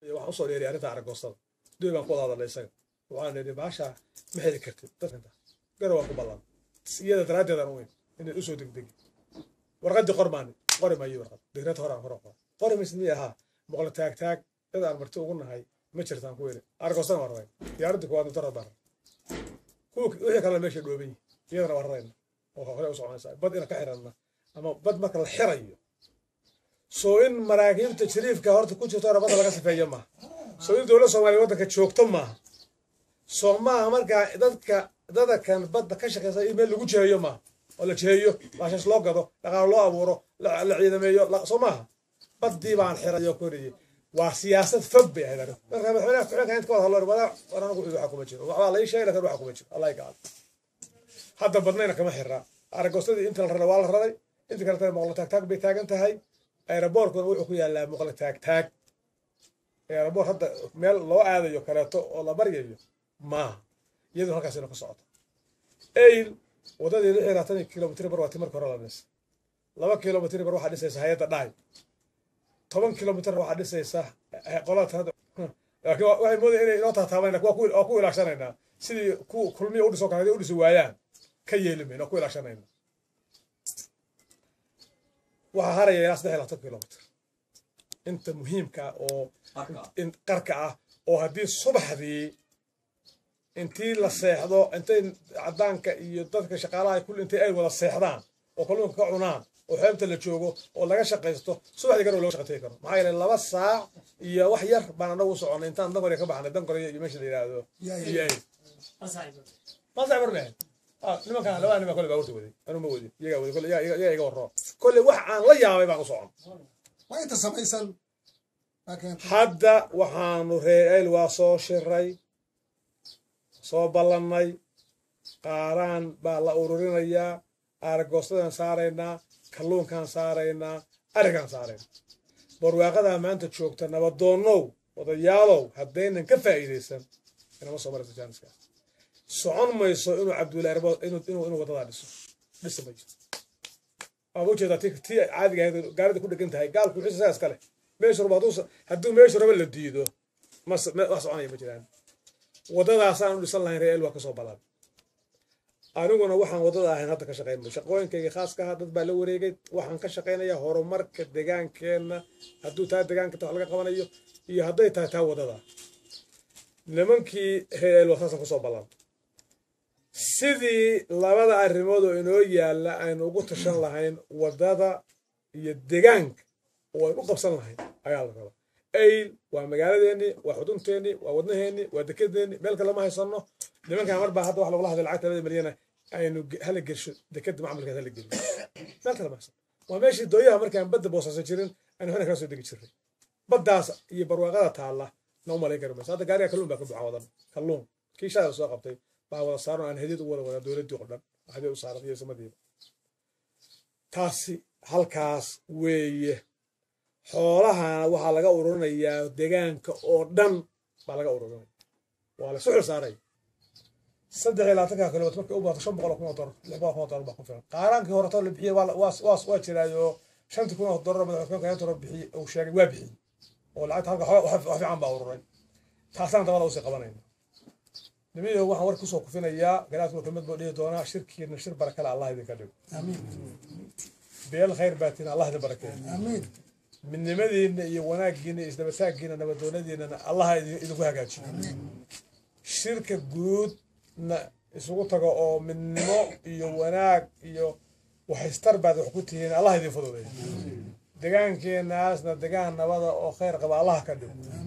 waxaan usoo dheeriy arrinta aragoostada duy baan ku wada hadalnay isaga waxaan idhi baasha ma heli kartid dadka garo waan ku ballan iyada daraaddeedaan u weyn inay usoo degdegi warqaddii qor maani qori maayo warqad digrad horaan hore qor qori maysid miya ahaa boqol taag taag cid aan marti ugu nahay ma jirtaan ku weli aragoostana waa rarayn diyaaradii kuwaad dara baan kuwa wixii kalena meesha dhooban yihi iyadana waa rarayna oo hore u soconaysaa bad ina ka xiranna ama bad marka la xirayo soo in maraakiibta jariifka horta ku jirto rabada laga sifeeyo maaha soo in dowladda soomaaliya waddanka joogto maaha soo maaha markaa dadka dadakan badda ka shaqeysa in meel lagu jiheeyo maaha oo la jiheeyo baashaas loo gado dhaqaalo loo abuuro la ciidameeyo soo maaha baddii baan xirayo koriyey waa siyaasad fog bay ahayd arrin marka madaxweynaha ku-xigeenka inta ka wada hadlo wada war anagu waxa kuma jiro waxbaa la ii sheegay lakin waxa kuma jiro allah gaal hadda badnayna kama xiraa aragoostadii inta la raray waa la raray inta kale tana moqlo taagtaag bay taagan tahay aeroboortkuna wuxuu ku yaalaa moqlo taagtaag aeroboort hadda meel loo aadayo kaleeto oo la baryayo maaha iyadoo halkaas ina ka socoto ayl waddadii lix iyo labaatan kilomitr bar waa ti marka hore la dhis laba kilomitr bar waxaa dhisaysa hay-adda dhaay toban kilomitr waxaa dhisaysa qolada laakiin waxay moodaya inay inoo taataaban waa ku ilaashanaynaa sidii ku kulmiya udhiso kale haday udhisi waayaan ka yeeli mayno waa ku ilaashanayna waxaa haraya ilaa saddex iyo labaatan kilomitr inta muhiimka oo qarka ah oo haddii subaxdii intii la seexdo intay cadaanka iyo dadka shaqaalaha kulli intay ay wada seexdaan oo kalluunka ka cunaan oo xeebta la joogo oo laga shaqaysto subaxdii gar looga shaqatay karo maxaa yeelay laba saac iyo wax yar baan anagu soconay intaan dankore ka baxnay dankore iyo meesha la yidhaahdo iyo ay masax barne nimankan labada niman kole baa horta waday anu ma wadin iyagaa waday kole iyaga iga warroo kole wax aan la yaabay baan u socon waa inta samaysan hadda waxaanu reer ayl waa soo shiray soo ballannay qaaraan baa la ururinayaa aaragoostadan saaraynaa kalluunkaan saaraynaa arigaan saaraynaa barwaaqadaa maanta joogta nabadoonnow odayaalow haddaynan ka faa'iidaysan inama soo marayso jaaniska socon mayso inuu cabdullaahi rabo inuu wadadaa dhiso dhisi mayso waaba ujeedaa ti tii caadiga ahayd gaarida ku dhegan tahay gaalku wixii saas kale meeshu rabo hadduu meeshu rabo la diido ma wax soconaya ma jiraan waddadaasaan u dhisan lahayn reer el waa kasoo balan aniguna waxaan waddada ahayn hadda ka shaqayn shaqooyinkayga khaaska aha dad baa la wareegay waxaan ka shaqaynayaa horumarka degaankeenna hadduu taa degaanka ta wax laga qabanayo iyo hadday tahay taa waddada nimankii reer el waa saasaan kusoo ballan sidii labada arrimood oo inoo yaalla aynu ugu tashan lahayn waddada iyo degaanka oo aynu u qabsan lahayn ayaa la rabaa ayl waa magaaladeennii waa xudunteenii waa wadnaheennii waa dekedeennii meel kale ma haysano nimankan mar baa hadda wax lagula hadlay lacagta labada milyana aynu hala gelsho dekeda macmalkeed hala geliyo meel kale ma haysano waa meeshii dooyaha markaan badda boosaasan jirin aynu xina kala soo degi jirnay baddaas iyo barwaaqada taalla na u malayn kari mayso hadda gaariga kalluun baa ka buuxa wadan kalluun kii shaada soo qabtay baa wada saaran aan hadiyad u wada wadaa dowladdii oo dhan hadiyad u saaran iyo samadiiba taasi halkaas weeye xoolahana waxaa laga ururinayaa degaanka oo dhan baa laga ururinaya waa la suxil saaray saddex iyo labaatanka kilomitr markay u baato shan boqol kun oo dolar lix boqol kun oo dolar baa ku filan qaaraankii horeto la bixiyey waa jiraayo shantii kun oo dolar madaxweyne inta hore bixiyey uu sheegay waa bixiyey oo lacagta halka wax fiican baa ururay taasaan dabada usii qabanayna nimiyo waxaan war kusoo kufinayaa garaadkuna kelmad buu dhihi doonaa shirkiina shir barakale allah idinka dhigo beel khayr baatiin allah idin barakeeyo amiin midnimadiina iyo wanaaggiina iyo isdabataaggiina nabadoonadiinana allaha idinku hagaajiyo shirka guudna isugu tago oo midnimo iyo wanaag iyo waxaystar baad wax ku tihiin allah idin fududeeyo degaankeenaasna degaan nabada oo khayr qaba allaha ka dhigo